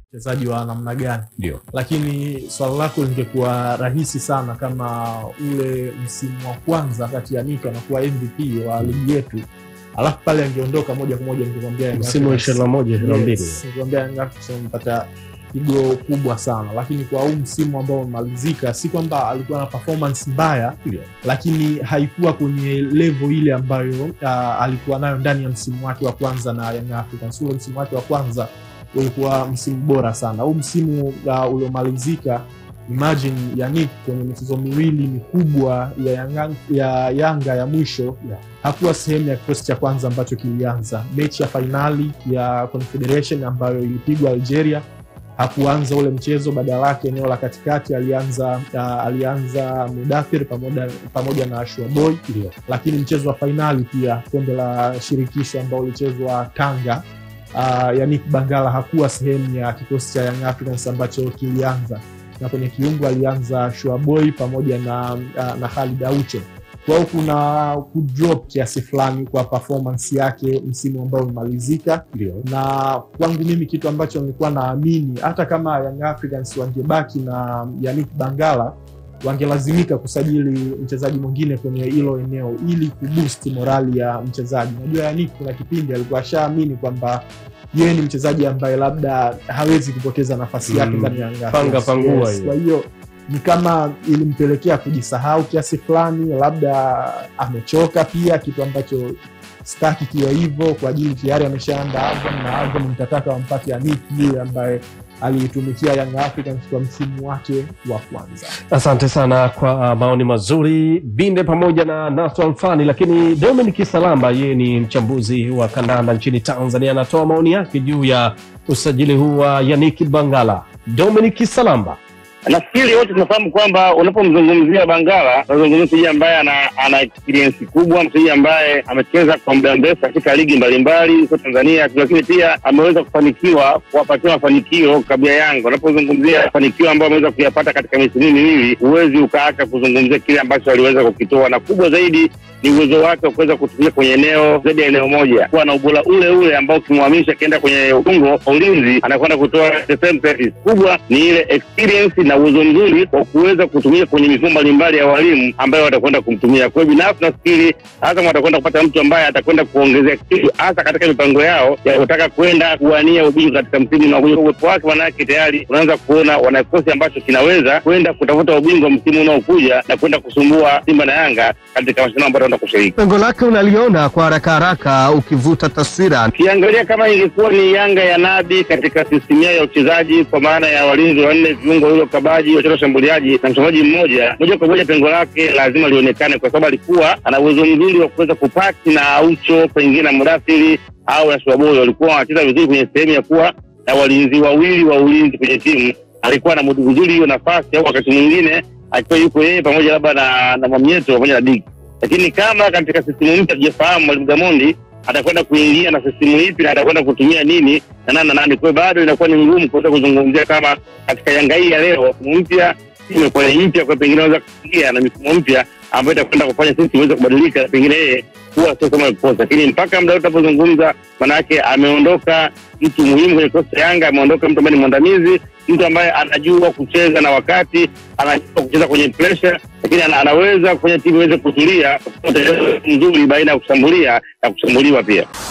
mchezaji wa namna gani, Ndio. lakini swala lako lingekuwa rahisi sana kama ule msimu wa kwanza kati ya Nick anakuwa MVP wa ligi yetu, alafu pale angeondoka moja kwa moja, ningemwambia Young Msimu wa Africans- 21 22. Yes, ningemwambia Young Africans amepata pigo kubwa sana, lakini kwa huu msimu ambao umemalizika, si kwamba alikuwa na performance mbaya Ndio. lakini haikuwa kwenye level ile ambayo uh, alikuwa nayo ndani ya msimu wake wa kwanza na Young Africans. Ule msimu wake wa kwanza ulikuwa msimu bora sana. Huu msimu uh, uliomalizika, imagine Yannick kwenye michezo miwili mikubwa ya Yanga ya, Yanga ya mwisho Yeah. hakuwa sehemu ya kikosi cha kwanza ambacho kilianza mechi ya fainali ya Confederation ambayo ilipigwa Algeria hakuanza ule mchezo, badala yake eneo la katikati alianza uh, alianza Mudathir pamoja, pamoja na Ashua Boy, Ndio. lakini mchezo wa fainali pia kombe la shirikisho ambao ulichezwa Tanga, uh, Yannick Bangala hakuwa sehemu ya kikosi cha Young Africans ambacho kilianza, na kwenye kiungo alianza Ashua Boy pamoja na, uh, na Khalid Aucho. Kwa hiyo kuna kudrop kiasi fulani kwa performance yake msimu ambao umemalizika Ndio. na kwangu mimi kitu ambacho nilikuwa naamini hata kama Young Africans wangebaki na Yannick Bangala wangelazimika kusajili mchezaji mwingine kwenye hilo eneo ili kuboost morali ya mchezaji. Najua Yannick kuna kipindi alikuwa ashaamini kwamba yeye ni mchezaji ambaye labda hawezi kupoteza nafasi yake Mm. ndani ya Young Panga Africans. pangua Yes, hiyo. Kwa hiyo ni kama ilimpelekea kujisahau kiasi fulani, labda amechoka pia, kitu ambacho staki kiwe hivyo kwa ajili tayari ameshaanda Azam na Azam mtataka wampate Yannick yule ambaye aliitumikia Young Africans kwa msimu wake wa kwanza. Asante sana kwa uh, maoni mazuri Binde pamoja na Nato Alfani. Lakini Dominic Salamba, yeye ni mchambuzi wa kandanda nchini Tanzania, anatoa maoni yake juu ya usajili huu wa Yannick Bangala. Dominic Salamba. Nafikiri wote tunafahamu kwamba unapomzungumzia Bangala unazungumzia mchezaji ambaye ana, ana experience kubwa, mchezaji ambaye amecheza kwa muda mrefu katika ligi mbalimbali huko Tanzania, lakini pia ameweza kufanikiwa kuwapatia mafanikio kabla ya Yanga. Unapozungumzia mafanikio ambayo ameweza kuyapata katika misimu miwili, huwezi ukaacha kuzungumzia kile ambacho aliweza kukitoa, na kubwa zaidi ni uwezo wake wa kuweza kutumia kwenye eneo zaidi ya eneo moja, kuwa na ubora ule ule ambao ukimhamisha akienda kwenye ungo wa ulinzi anakwenda kutoa the same service. Kubwa ni ile experience na uwezo mzuri wa kuweza kutumia kwenye mifumo mbalimbali ya walimu ambayo watakwenda kumtumia. Kwa hiyo binafsi nafikiri Azam watakwenda kupata mtu ambaye atakwenda kuongezea kitu hasa katika mipango yao ya kutaka kwenda kuwania ubingwa katika msimu unaokuja. Uwepo wake manake tayari unaanza kuona wana kikosi ambacho kinaweza kwenda kutafuta ubingwa msimu unaokuja na kwenda kusumbua Simba na Yanga katika mashindano ambayo wataenda kushiriki. Pengo lake unaliona kwa haraka haraka ukivuta taswira. Ukiangalia kama ingekuwa ni Yanga ya Nabi katika sistemu yao ya uchezaji, kwa maana ya walinzi wanne, viungo hilo kabaji, wacheza washambuliaji na mchezaji mmoja, moja kwa moja pengo lake lazima lionekane, kwa sababu alikuwa ana uwezo mzuri wa kuweza kupaki na Aucho pengine na Mudathiri au na Shwaboy, walikuwa wanacheza vizuri kwenye sehemu ya kuwa na walinzi wawili wa ulinzi kwenye timu. Alikuwa na mudu vizuri hiyo nafasi, au wakati mwingine akiwa yuko yeye pamoja labda na, na Mamieto pamoja na Diki lakini kama katika sistimu mpya tujafahamu mwalimu Gamondi atakwenda kuingia na sistimu ipi na atakwenda kutumia nini na nani na nani. Kwa hiyo bado inakuwa ni ngumu kuweza kuzungumzia kama katika Yanga hii ya leo mfumo mpya imekuwa ni mpya, kwa pengine anaweza kuingia na mifumo mpya ambayo itakwenda kufanya sisi iweze kubadilika, pengine yeye huwa sio kama kikosa, lakini mpaka muda wote tunapozungumza, manake ameondoka mtu muhimu kwenye kikosi cha Yanga, ameondoka mtu ambaye ni mwandamizi, mtu ambaye anajua kucheza na wakati, anajua kucheza kwenye pressure, lakini ana, anaweza kufanya timu iweze kutulia, mzuri baina ya kushambulia na kushambuliwa pia.